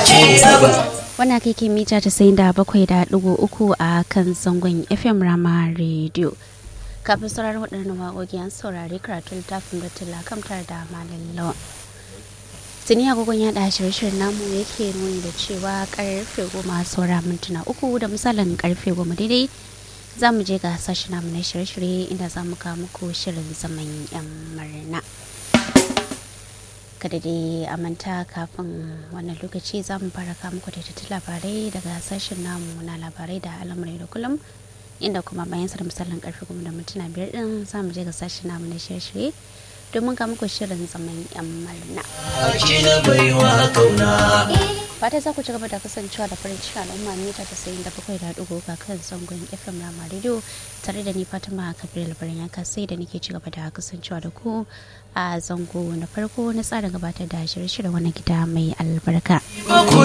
Wannan kai ke mita ta sayin da bakwai da ɗigo uku a kan zangon FM Rama Radio. Kafin sauraron waɗannan waƙoƙi an saurari karatun littafin da tilla kamtar da malin lawan. Tuni agogon yaɗa shirye-shiryen namu yake nuni da cewa karfe goma saura mintuna uku da misalin karfe goma daidai za mu je ga sashi namu na shirye-shirye inda za mu kawo muku shirin zaman 'yan murna. kada dai a manta kafin wannan lokaci za mu fara kawo muku da labarai daga sashen namu na labarai da al'amurai da kullum inda kuma bayan sa da misalin karfe goma da mintuna biyar din za mu je ga sashen namu na shirye-shirye domin ga muku shirin zaman yan marna. Fata za ku ci gaba da kasancewa da farin ciki al'umma mita ta sayin da bakwai da ɗigo ga kan zangon FM Rama Radio tare da ni Fatima Kabir labarin yanka sai da nake ci gaba da kasancewa da ku a zango na farko na tsarin gabatar da shirye-shirye wani gida mai albarka.